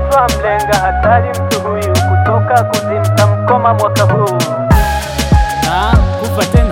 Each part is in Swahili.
twamlenga hatari mtu huyu kutoka kuzimta mkoma mwaka huu Ah, kufa tena.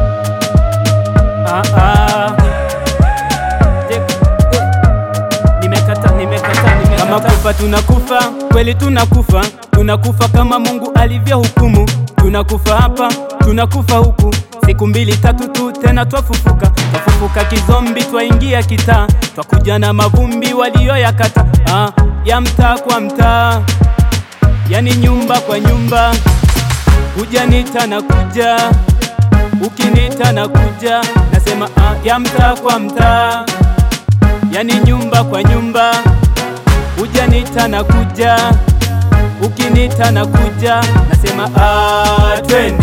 Ah, ah. Je- eh. Nimekata, nimekata, nimekata. Kama kufa tunakufa, kweli tunakufa, tunakufa kama Mungu alivyohukumu. Tunakufa hapa, tunakufa huku, siku mbili tatu tu tena twafufuka. Twafufuka kizombi, twaingia kitaa, twakuja na mavumbi walioyakata. Ah, ya mtaa kwa mtaa, yani nyumba kwa nyumba Hujanita na kuja, ukinita na kuja, nasema ah, ya mtaa kwa mtaa, yani nyumba kwa nyumba. Hujanita na kuja, ukinita na kuja, nasema ah, twende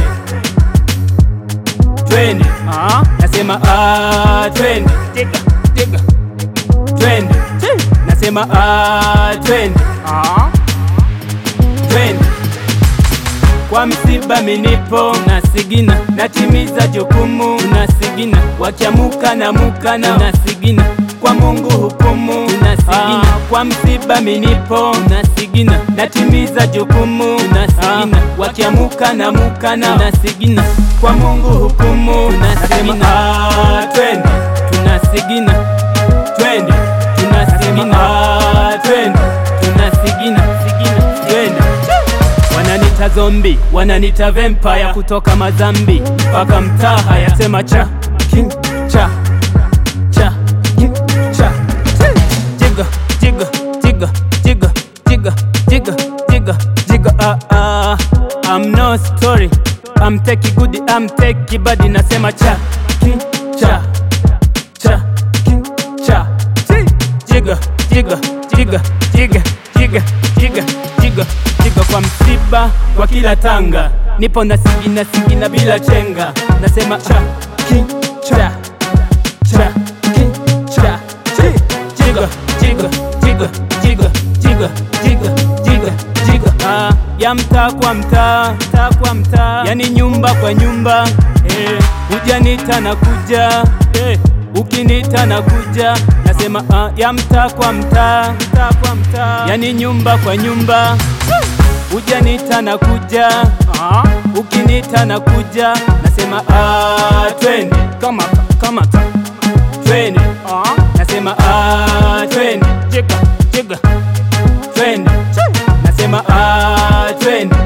twende, ah, nasema ah, twende tega tega, twende nasema ah, twende ah, twende kwa msiba minipo nasigina, natimiza jukumu nasigina, wakiamuka na muka na nasigina, kwa Mungu hukumu nasigina, kwa msiba minipo nasigina, natimiza jukumu nasigina, wakiamuka na muka na nasigina, kwa Mungu hukumu nasigina, ah, twende tunasigina, twende tunasigina, ah, twende tunasigina, sigina, twende Wananita zombi, wananita vampire kutoka Mazambi mpaka mtaa haya sema cha king cha cha king cha jiga jiga jiga jiga jiga jiga jiga jiga ah ah I'm no story I'm take good I'm take bad nasema cha king cha cha king cha jiga jiga jiga jiga jiga jiga jiga jiga kwa msiba kwa kila tanga nipo na sigina sigina bila chenga nasema cha king cha cha king cha jiga jiga jiga jiga jiga jiga jiga jiga ah, ya mtaa kwa mtaa mtaa kwa mtaa yani nyumba kwa nyumba eh, hujanita na kuja eh, ukinita na kuja nasema ah, ya mtaa kwa mtaa mtaa kwa mtaa yani nyumba kwa nyumba hujanita na kuja ah, ukinita na kuja nasema ah, twende kamata kamata twende ah, nasema ah, twende jiga jiga twende nasema ah, twende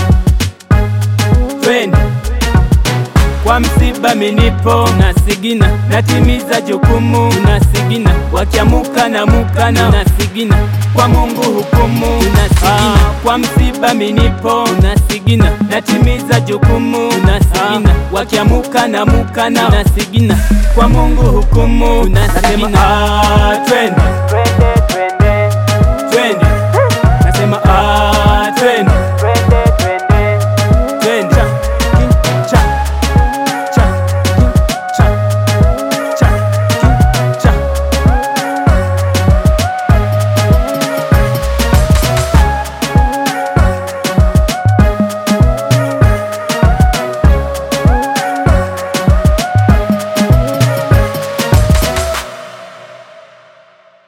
twende kwa msiba minipo nasigina, natimiza jukumu nasigina, wakiamuka na muka na nasigina, kwa Mungu hukumu nasigina, kwa msiba minipo nasigina, natimiza jukumu nasigina, wakiamuka na muka na nasigina, kwa Mungu hukumu nasigina, ah, twende twende twende twende, nasema ah,